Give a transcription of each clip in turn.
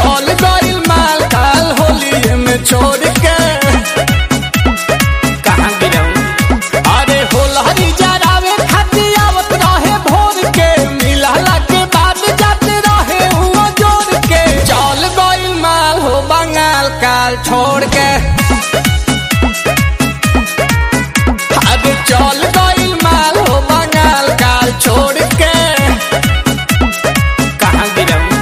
चल गइल माल काल होली में छोड़ के कहाँ गिरऊ अरे होलहरी जरावे खातिर आवत रहे भोर के मिलला के बाद जाते रहे हुआ जोड़ के चल गइल माल हो बंगाल काल छोड़ के अरे चल गइल माल हो बंगाल काल छोड़ के कहाँ गिरऊ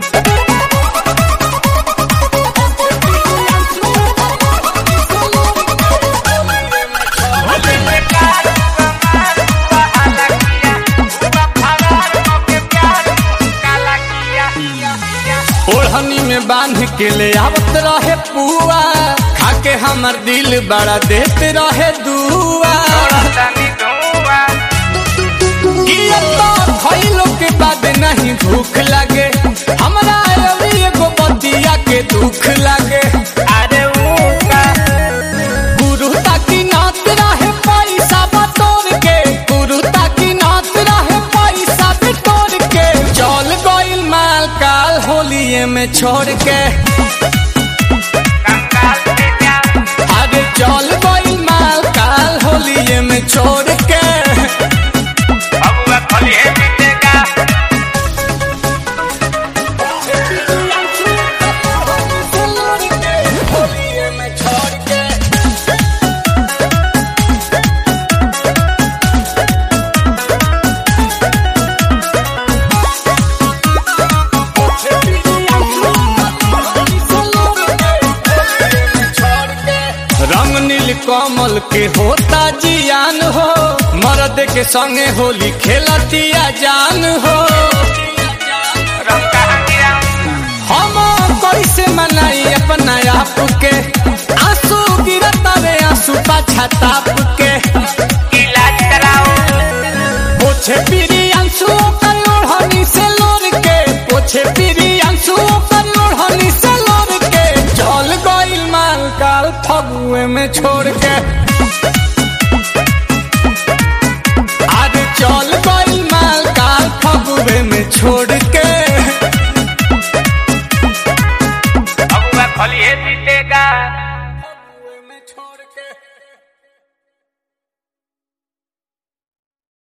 ओढ़नी में बांध के ले आवत रहे पुआ खाके हमर दिल बड़ा देते रहे दुआ गिरत तो खइलो के बाद नहीं भूख लगे हमरा अभी एगो बतिया के दुख लगे अरे वो का गुरु ताकि नात रहे पैसा बटोर के गुरु ताकि नात रहे पैसा बटोर के चल गइल माल काल होलिए में छोड़ के कंगाल से जा अरे चल गइल माल काल होलिए में छोड़ के बबुआ खोलिए मिटेगा होलिए में छोड़ के रंग नील कमल के होता जियान हो मर्द के संगे होली खेलतिया जान हो रंग कहाँ गिरऊ हम कैसे मनाई अपना आप के आंसू गिरता रे आंसू पाछा ताप के इलाज कराओ पोछे पीरी आंसू कर ओढ़नी से लोर के पोछे पीरी आंसू कर ओढ़नी से लोर के चल गइल माल काल फगुए में छोड़ के